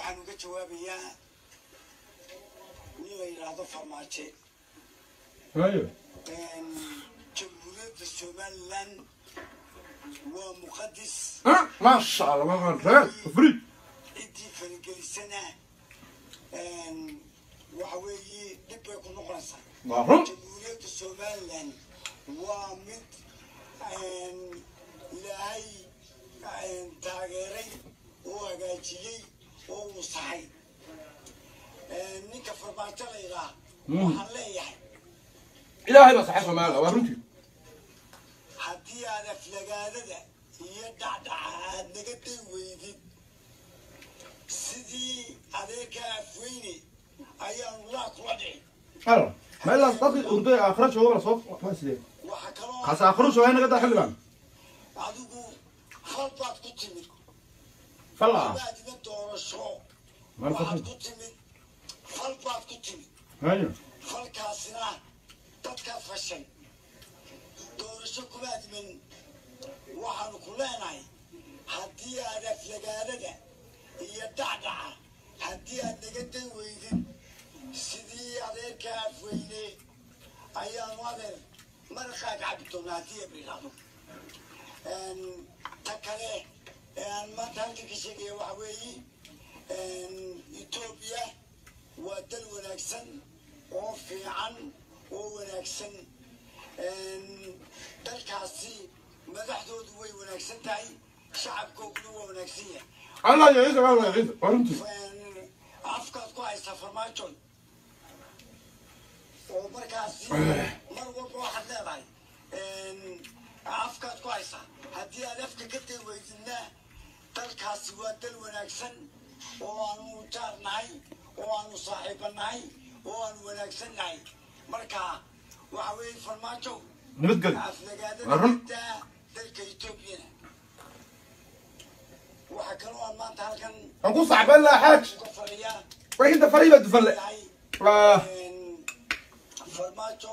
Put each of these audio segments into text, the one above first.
waxaan uga jawaabayaa nin la yidhaahdo farmaajo hayo jamhuuriyadda somalilan waa muqadis ah maasha allah waa reer fri ciddii faragelisana waxa weeye dhib bay ku noqonaysaa waa run jamhuuriyadda somalilan waa mid ilaahay taageeray oo hagaajiyey oo uu saxay ninka farmaajo la yidhaah waxaan leeyahay ilaahay baa saxay soomaaliya waa runtii haddii aad aflagaadada iyo dhacdhaca aad naga day weydid sidii adeerka afweyne ayaanu laa kula dhici halo meelaas dadkii urday aakhira jooga la soo waa sidee waxa kaloo kaas aakhiro jooga naga daa xildhibaan adigu fal baad ku timid falla baadina doorasho Mal waxaad fal. ku timid fal baad ku timid hayo falkaasina dadkaa fashay doorasho kuma admin waxaanu ku leenahay haddii aad aflagaadada iyo dhacdhaca haddii aad naga day weydid sidii adeerka afweyne ayaanu adeer maraqaaga cabi doonaa haddii ab yidhaahdo ta kale ee aan maanta halkan ka sheegaya waxa weeye etoobiya waa dal wanaagsan oo fiican oo wanaagsan dalkaasi madaxdoodu way wanaagsan tahay shacabkooduna waa wanaagsan yahay allah ya ciise waa waa ciise waa runtii afkaad ku haysaa farmaajoy oo markaasi mar walba waxaad leedahay afkaad ku haysaa haddii aad afka ka day weydidna dalkaasi waa dal wanaagsan oo aanu jaar nahay oo aanu saaxiiba nahay oo aanu wanaagsan nahay marka waxa weeye farmaajo nabadgelyo aflagaadada Waa run. daa dalka etoobiyana waxaa kaloo aan maanta halkan aan ku saxban lahaa xaaj uga fadhiyaa way inta farii baa dufalle yahay waa farmaajo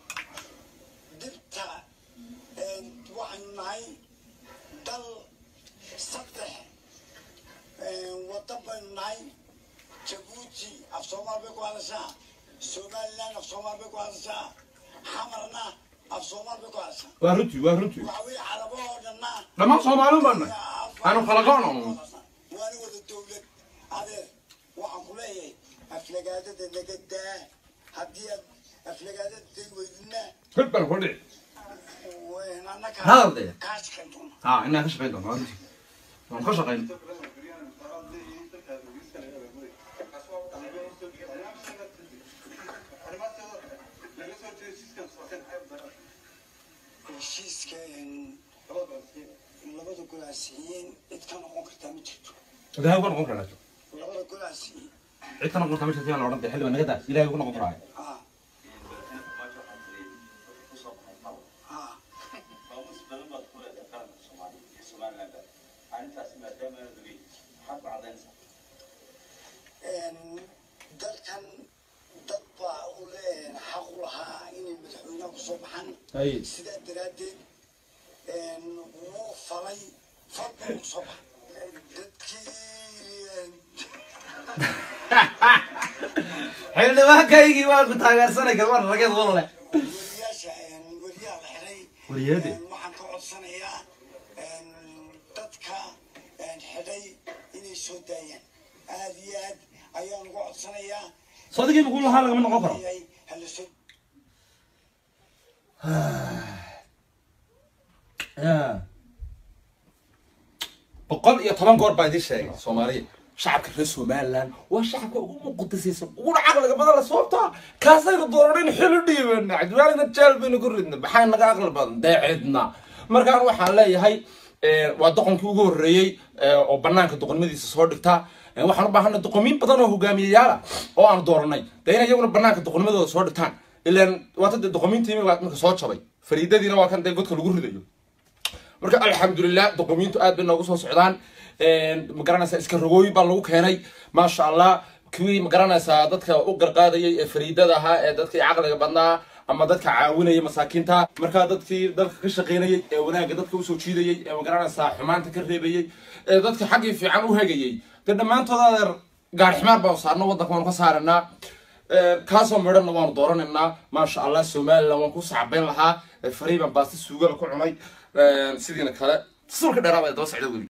dibta waxaynu nahay dal saddex wadan baynu nahay jabuuti af soomaal bay ku hadashaa somaliland af soomaal bay ku hadashaa xamarna af soomaal bay ku hadashaa waa runtii waa runtii waxa weeye carabahoo dhanna dhammaan soomaaliun baan nahay aanu kala go'no waana wada dowlad adeer waxaan ku leeyahay aflagaadada naga daa haddii aad aflagaadada day weydina hil baan ku dhici annaga Hadal dee. kaa shaqayn doona ha inaan ka shaqayn doono waa runtii waan ka shaqayn heshiiska labada golaasiiyeen cid ka noqon kartaa ma jirto ilahay uga noqon karaa labada golaasiiyey cid ka noqon kartaa meesha la odhan dee xildhibaan naga daa ilahay uga noqon karaa ah ah dalkan dad baa u le xaq u lahaa inay madaxweynaha kusoo baxaan Ay. sidaa daraaddeed wuu falay fal buu kusoo baxay dadkii xildhibaankaygii waan ku taageersanay garmar rageed walaale weriyaasha weriyaa la xiray Weriyaade? waxaan ka codsanayaa dadka xidhay inay soo daayaan aad iyo aad ayaan uga codsanayaa soodigii bukul lahaa lagama noqon karo hala soo boqol iyo toban goor baa idin sheegay soomaaliya shacabka reer somaliland waa shacabka ugu muqadasaysan uguna caqliga badan la sababtaa kaasaynu dooranin xil u dhiibana cabdiwaalina jeel baynu ku ridna maxaa naga aqli badan deecidna markaan waxaan leeyahay waa doqonkii ugu horreeyey oo banaanka doqonnimadiisa soo dhigta waxaan u baahanay doqomiin badan oo hogaamiyayaala oo aan dooranay dee in iyaguna banaanka doqonnimadooda soo dhigtaan ilaan waata dee doqomiintiimi waa marka soo jabay fariidadiina waa kan dee godka lagu ridayo marka alxamdulilah doqomiintu aad bay noogu soo socdaan magaranaysaa iska rogooyin baa lagu keenay maasha allah kuwii magaranaysaa dadka u garqaadayay ee fariidada ahaa ee dadkii caqliga badnaa ama dadka caawinaya masaakiinta markaa dadkii dalka ka shaqaynayay ee wanaagga dadka usoo jiidayay ee magaranaysaa xumaanta ka reebayay ee dadka xaggii fiican u hegayay dee dhammaantood adeer gaari ximaar baanu saarno waddanka waanu ka saaranaa kaasoo midhanna waanu dooranaynaa maasha allah somaliland waan ku sacbayn lahaa fariiban baasta suugada ku cunay sidiina kale tasawirka dheeraaba daba socda weli